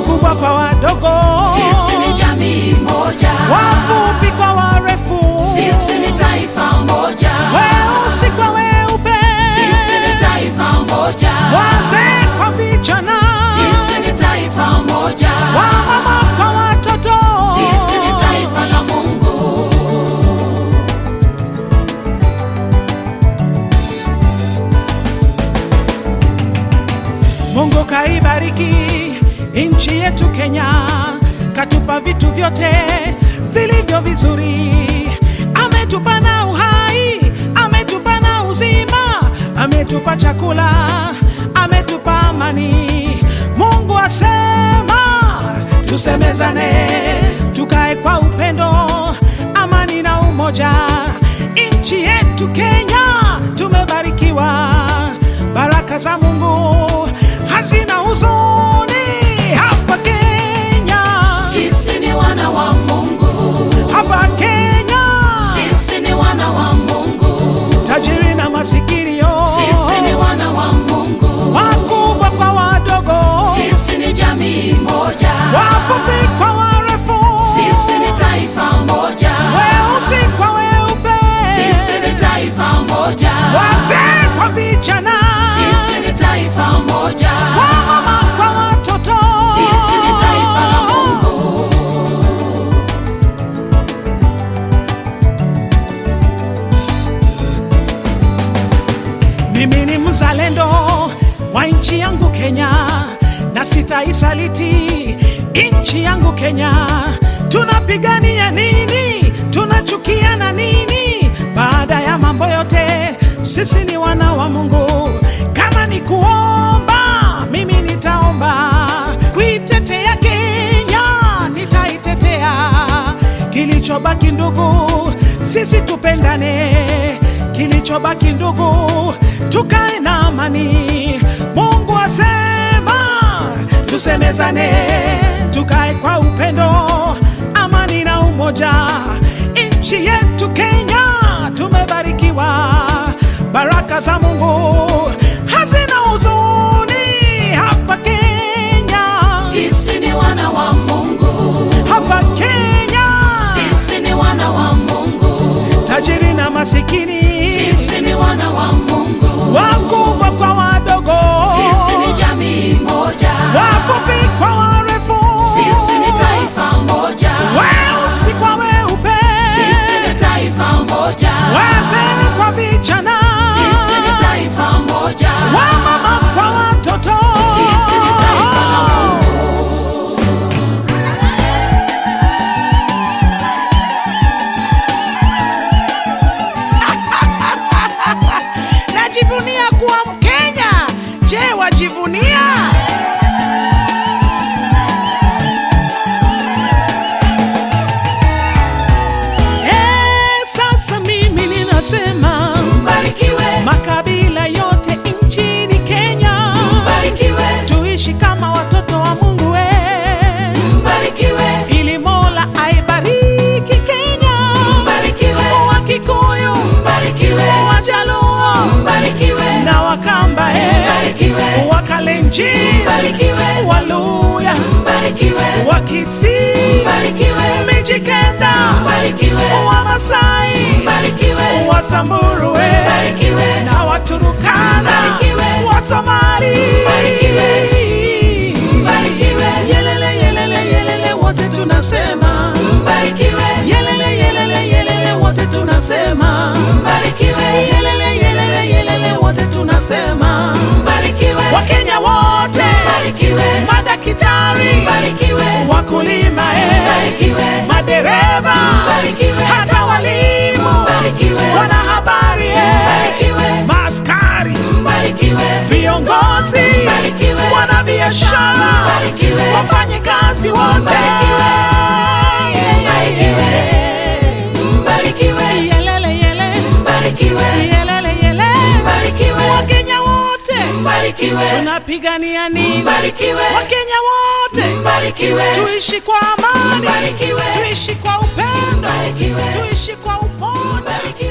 wakubwa kwa wadogo, Sisi ni jamii moja, wafupi kwa warefu, sisi ni taifa moja, weusi kwa weupe, sisi ni taifa moja, wazee kwa vijana, sisi ni taifa moja, wamama kwa watoto, sisi ni taifa la Mungu. Mungu kaibariki nchi yetu Kenya, katupa vitu vyote vilivyo vizuri, ametupa na uhai, ametupa na uzima, ametupa chakula, ametupa amani. Mungu asema tusemezane, tukae kwa upendo, amani na umoja. Nchi yetu Kenya tumebarikiwa, baraka za Mungu hazina huzuni hapa Kenya, Sisi ni wana wa Mungu, hapa Kenya, sisi ni wana wa Mungu, tajiri na masikini yo, sisi ni wana wa Mungu, wakubwa kwa wadogo, sisi ni jamii moja, wafupi kwa warefu, sisi ni taifa moja, weusi kwa weupe, sisi ni taifa moja, wazee kwa vijana, sisi ni taifa moja, wamama kwa watoto, sisi ni taifa la Mungu. Mimi ni mzalendo wa nchi yangu Kenya, na sitaisaliti nchi yangu Kenya. Tunapigania nini? Tunachukiana nini? Baada ya mambo yote, sisi ni wana wa Mungu. Kama ni kuomba, mimi nitaomba kuitetea Kenya, nitaitetea. Kilichobaki ndugu, sisi tupendane kilichobaki ndugu, tukae na amani. Mungu asema tusemezane, tukae kwa upendo, amani na umoja. Nchi yetu Kenya tumebarikiwa, baraka za Mungu hazina huzuni hapa Kenya, Sisi ni wana wa Mungu, hapa Kenya, sisi ni wana wa Mungu, tajiri na masikini, sisi ni wana wa Mungu, wakubwa kwa wadogo, sisi ni jamii moja, wafupi kwa warefu, sisi ni taifa moja, weusi kwa weupe, sisi ni taifa moja, wazee kwa vijana, sisi ni taifa moja, wamama kwa watoto, sisi ni taifa la Mungu. najivunia kuwa Mkenya. Je, wajivunia? Eh, sasa mimi ninasema Mbarikiwe, makabila yote nchini Kenya mbarikiwe, tuishi kama watoto wa Mungu we, mbarikiwe, ili Mola aibariki Kenya, mbarikiwe, Wakikuyu, mbarikiwe, Wajaluo mbarikiwe, na Wakamba eh, mbarikiwe, Wakalenjin, mbarikiwe, Waluya, mbarikiwe, Wakisii, mbarikiwe, Mijikenda, mbarikiwe, Wamasai, mbarikiwe, Wasamburu eh, mbarikiwe, na Waturukana, Mbarikiwe. Wasomali, Mbarikiwe. mbarikiwe, Yelele, yelele, yelele, wote tunasema mbarikiwe, yelele, yelele, yelele, wote tunasema mbarikiwe, yelele, yelele, yelele, wote tunasema mbarikiwe, Wakenya wote, mbarikiwe, madaktari, mbarikiwe, wakulima, eh, mbarikiwe, madereva, Mbarikiwe. hata walimu, Mbarikiwe. wanahabari, eh, mbarikiwe, maaskari, mbarikiwe, viongozi, Mbarikiwe. wanabiashara, Mbarikiwe. wafanyikazi wote, Mbarikiwe. Mbarikiwe. mbarikiwe, Yelele, yele, mbarikiwe, yelele, yele, mbarikiwe, Wakenya wote mbarikiwe, tunapigania nini? mbarikiwe, Wakenya wote mbarikiwe, tuishi kwa amani, Mbarikiwe. tuishi kwa upendo, Mbarikiwe. tuishi kwa umoja. mbarikiwe.